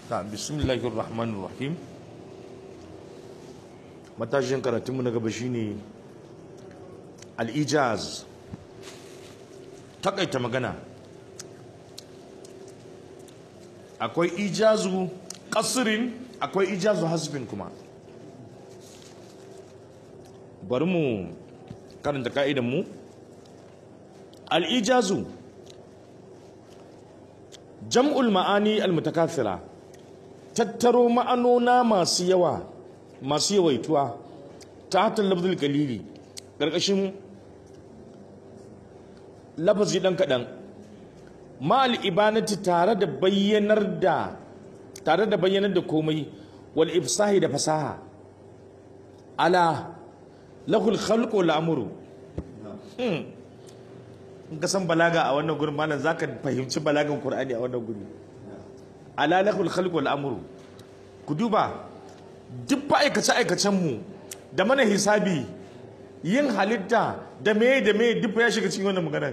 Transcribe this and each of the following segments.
ta bismillahir rahmanir rahim matashin karatunmu na gaba shine al-ijaz takaita magana akwai ijazu kasirin akwai ijazu hasbin kuma bari mu karanta ka'idan mu al-ijazu jam'ul ma'ani al-mutakathira tattaro ma'anona masu yawa masu yawaituwa ta hatar lafzul kalili ƙarƙashin lafazi ɗan kaɗan ma'al ibanati tare da bayyanar da tare da bayyanar da komai wal ifsahi da fasaha ala lahul khalqu wal amru in ka san balaga a wannan gurin malam zaka fahimci balagan qur'ani a wannan guri ala lahul khalqu wal amru ku duba duk fa aikace aikacen mu da mana hisabi yin halitta da me da me duk ya shiga cikin wannan maganar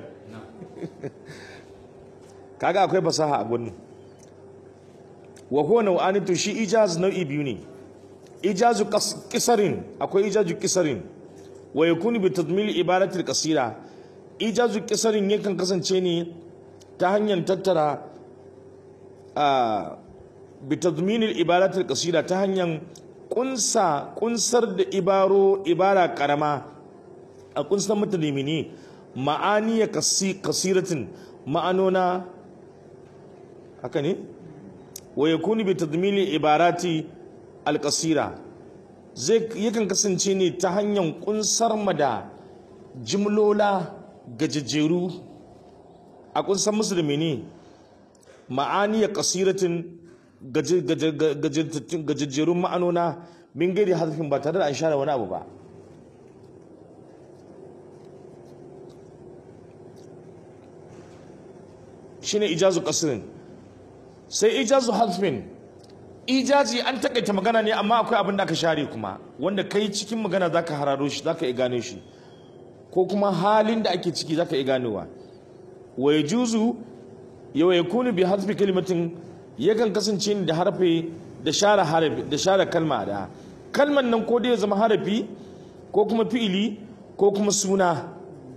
kaga akwai fasaha a gurin wa huwa nau'ani to shi ijaz nau'i biyu ne ijazu kisarin akwai ijazu kisarin wa yakunu bi tadmil ibaratil qasira ijazu kisarin yakan kasance ne ta hanyar tattara a bi tadminil ibaratil qasira ta hanyar kunsa kunsar da ibaro ibara karama a kunsar mata limini ma'aniya kasiratin ma'anona haka ne wa yakunu bi tadmili ibarati alqasira zai yakan kasance ne ta hanyar kunsar mada jimlola gajejjeru a kunsar musu da mene ma'aniya kasiratin gajejjerun ma'anona min gairi harfin ba tare da an share wani abu ba shine ijazu qasrin sai ijazu hazfin ijazi an takaita magana ne amma akwai abin da aka share kuma wanda kai cikin magana zaka hararo shi zaka iya gano shi ko kuma halin da ake ciki zaka iya ganowa wa yajuzu yawa yakunu bi hazfi kalimatin yakan kasance ne da harfe da share harafi da share kalma da kalman nan ko dai ya zama harafi ko kuma fi'ili ko kuma suna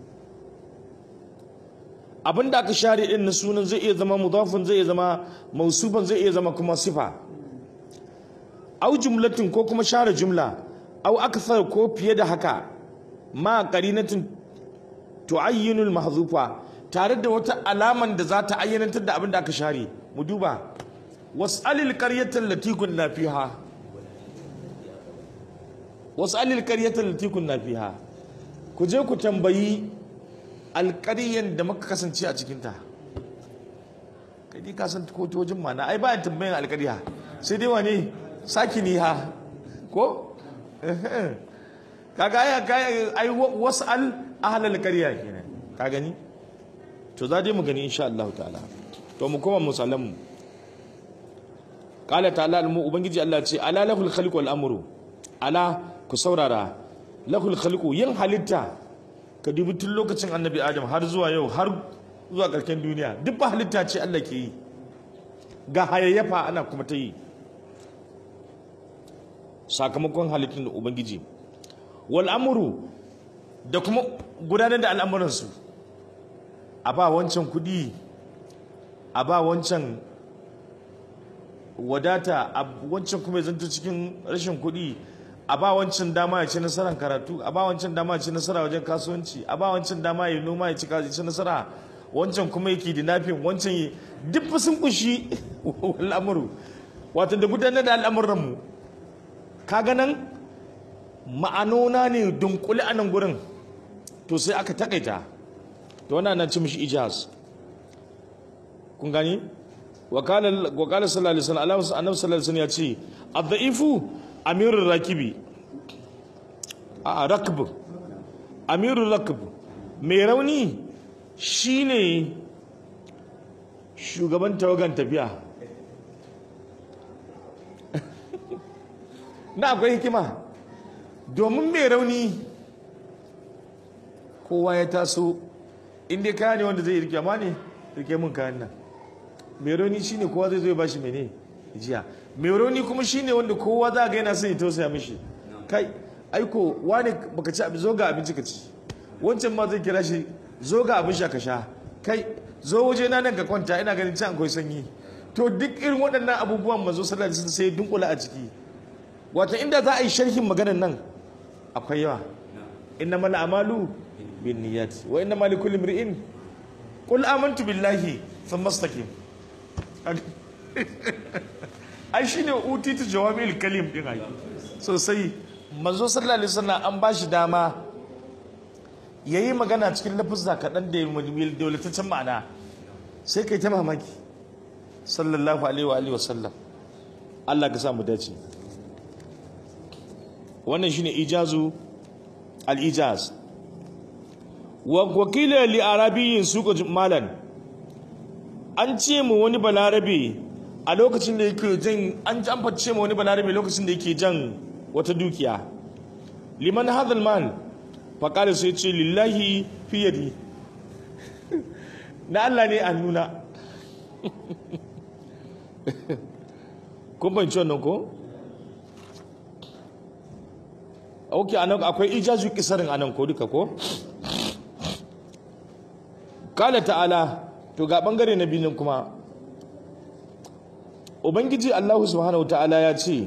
abin da aka share din na sunan zai iya zama mudafin zai iya zama mausufan zai iya zama kuma sifa au jumlatin ko kuma share jumla au akthar ko fiye da haka ma qarinatin tu'ayyinul mahzufa tare da wata alaman da za ta ayyanantar da abin da aka share mu duba was'alil qaryatan lati kunna fiha was'alil qaryatan lati kunna fiha ku je ku tambayi alƙaryen da muka kasance a cikinta kai dai ka san kotocin mana ai ba tambayin alƙarya sai dai wane saki ni ha ko kaga ai ai wasal ahlal qarya kenan ka gani to za dai mu gani insha Allah ta'ala to mu koma musallam mu qala ta'ala mu ubangiji Allah ce ala lahul khalqu wal amru ala ku saurara lahul khalqu yin halitta ka dubi tun lokacin annabi adam har zuwa yau har zuwa karken duniya duk ba halitta ce Allah ke yi ga hayayyafa ana kuma ta yi sakamakon halittun da ubangiji wal amuru da kuma gudanar da al'amuransu a ba wancan kudi a ba wancan wadata a wancan kuma zanto cikin rashin kudi a ba wancan dama ya ci nasarar karatu a ba wancan dama ya ci nasara wajen kasuwanci a ba wancan dama ya noma ya ci ci nasara wancan kuma yake da nafin wancan yi duk sun kushi al'amuru wato da gudanar da al'amuranmu kaga nan ma'anona ne dunkule a nan gurin to sai aka takaita to wannan nan ci mishi ijaz kun gani wakala sallallahu alaihi wasallam annabi sallallahu alaihi wasallam ya ce ad-da'ifu amirul rakibi a rakb amirul rakb mai rauni shine shugaban tawagan tafiya na akwai hikima domin mai rauni kowa ya taso inda kaya ne wanda zai rike amma ne rike mun kayan nan mai rauni shine kowa zai zo ya bashi mene jiya mai rauni kuma shine wanda kowa za ga yana son ya tausaya mishi kai aiko wani baka ci abin zo ga abinci ka ci wancan ma zai kira shi zo ga abin sha ka sha kai zo waje na nan ka kwanta ina ganin can akwai sanyi to duk irin waɗannan abubuwan manzo sallallahu alaihi wasallam sai dunkula a ciki wato inda za a yi sharhin maganar nan akwai yawa innamal a'malu binniyat wa innamal likulli imri'in qul amantu billahi thumma istaqim ai shine utitu jawami'ul kalim din ai sosai manzo sallallahu alaihi wasallam an bashi dama yayi magana cikin lafuzza kaɗan da dawlataccen ma'ana sai kai ta mamaki sallallahu alaihi wa alihi wasallam Allah ka sa mu dace wannan shine ijazu al-ijaz wa wakila li arabiyyin suka malan an ce mu wani balarabe a lokacin da yake jan an an face mu wani balarabe lokacin da yake jan wata dukiya liman hadal mal fa qala sai ce lillahi fi yadi na Allah ne a nuna kun fahimci wannan ko ok anan akwai ijaju kisarin anan ko duka ko kala ta'ala to ga bangare na binin kuma ubangiji allahu subhanahu ta'ala ya ce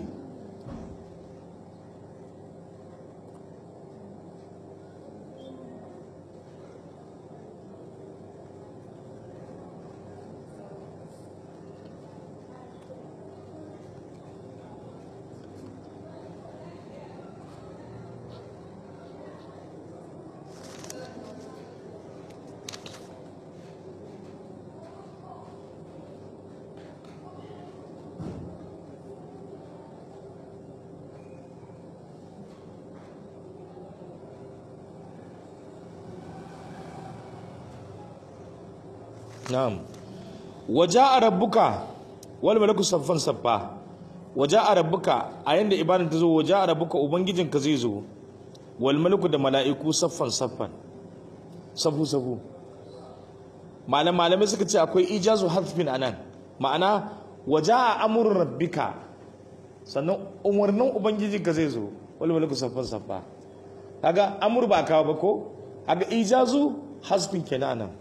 na'am waja'a rabbuka wal malaku saffan saffa waja'a rabbuka a yanda ibadan ta zo waja'a rabbuka ubangijinka zai zo wal malaku da mala'iku saffan saffan safu safu malam malamai suka ce akwai ijazu harfin anan ma'ana waja'a amrun rabbika sannan umarnin ubangijinka zai zo wal malaku saffan saffa kaga amur ba kawo ba ko kaga ijazu hasbin kenan anan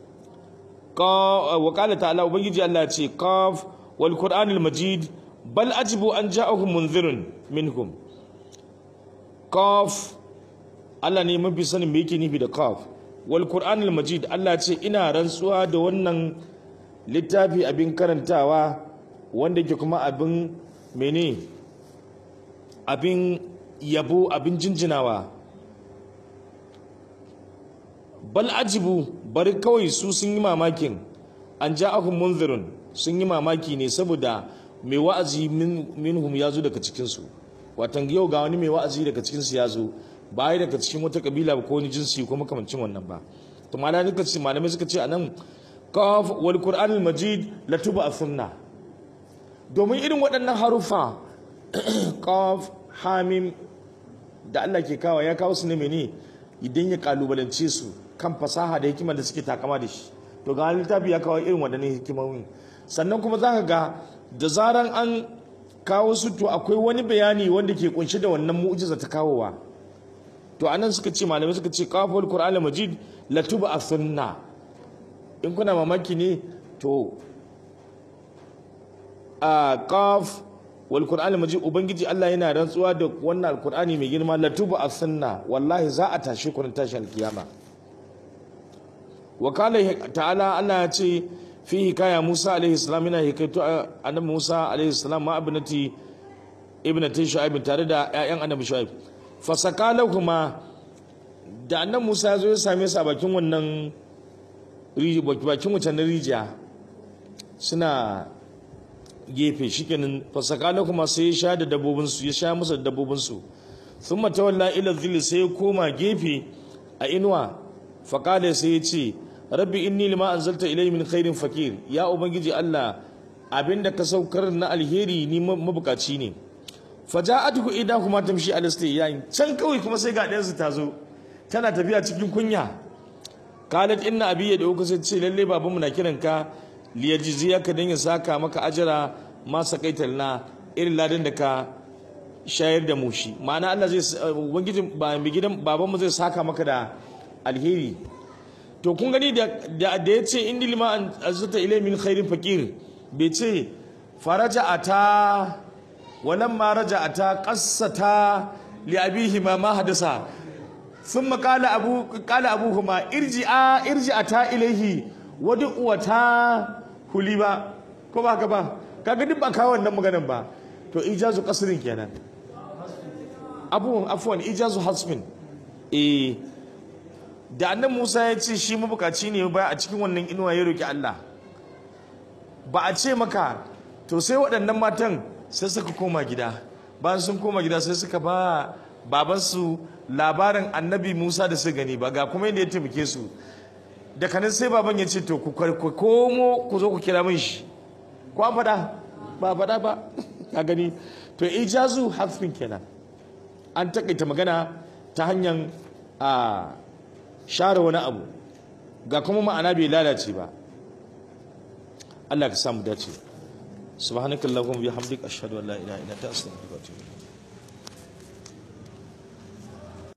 وقال تعالى وبنجي الله يتي قاف والقرآن المجيد بل أجبوا أن جاءهم منذر منهم قاف Allah ne mafi sanin me yake nufi da qaf wal qur'an al majid Allah ce ina rantsuwa da wannan littafi abin karantawa wanda ke kuma abin mene abin yabo abin jinjinawa bal ajibu bari kawai su sun yi mamakin an ja'ahum munzirun sun yi mamaki ne saboda mai wa'azi minhum ya zo daga cikinsu watan yau ga wani mai wa'azi daga cikinsu ya zo ba ya daga cikin wata kabila ko wani jinsi ko makamancin wannan ba to malamai suka ce malamai suka ce anan qaf wal qur'an al majid la tuba sunna domin irin waɗannan harufa qaf hamim da Allah ke kawo ya kawo su ne mene idan ya kalubalance su kan fasaha da hikimar da suke takama da shi to ga littafi ya kawo irin waɗannan hikimomi sannan kuma za ka ga da zaran an kawo su to akwai wani bayani wanda ke kunshe da wannan mu'jiza ta kawowa to anan suka ce malamai suka ce qaful qur'an majid latuba as-sunna in kuna mamaki ne to a qaf wal qur'an majid ubangiji Allah yana rantsuwa da wannan alqur'ani mai girma latuba as-sunna wallahi za a tashi ku tashin alkiyama wa kala ta'ala Allah ya ce fi hikaya Musa alaihi salam yana hikaito annabi Musa alaihi salam ma ibnati ibnati Shu'aib tare da ƴaƴan annabi Shu'aib fa sakalahuma da annabi Musa ya zo ya same su a bakin wannan bakin wucin rijiya suna gefe shikenan fa sakalahuma sai ya sha da dabbobin su ya sha musu da dabbobin su thumma tawalla ila dhilli sai ya koma gefe a inuwa faqala sai ya ce rabbi inni lima anzalta ilayhi min khairin fakir ya ubangiji Allah abinda ka saukar na alheri ni mabukaci ne faja'atuhu idahuma tamshi ala yayin can kawai kuma sai ga ɗayan su tazo tana tafiya cikin kunya qalat inna abi ya dauka sai ce lalle baban mu na kiran ka liyajziyaka dan ya saka maka ajira ma sakaita lana irin ladan da ka shayar da mu shi ma'ana Allah zai ubangijin ba mai gidan baban mu zai saka maka da alheri to kun gani da da ya ce indi lima an azata ilay min khairin faqir bai ce faraja ata walamma raja'ata qassata li abihima ma hadasa ثم قال أبو قال أبوهما ارجعا ارجعتا إليه ودعوتا هليبا كما كما kaga duk ba kawo wannan maganan ba to ijazu kasrin kenan abubuwan afwan ijazu hasmin eh da annan Musa ya ce shi mabukaci ne ba a cikin wannan inuwa ya roki Allah ba a ce maka to sai waɗannan matan sai suka koma gida bayan sun koma gida sai suka ba babansu labarin annabi Musa da su gani ba ga kuma yadda ya taimake su da kanin sai baban ya ce to ku komo ku zo ku kira min shi ko an faɗa ba faɗa ba ka gani to ijazu hasfin kenan an takaita magana ta hanyar a share wani abu ga kuma ma'ana bai lalace ba Allah ka samu dace subhanakallahumma bihamdika ashhadu an la ilaha illa anta astaghfiruka wa atubu ilayk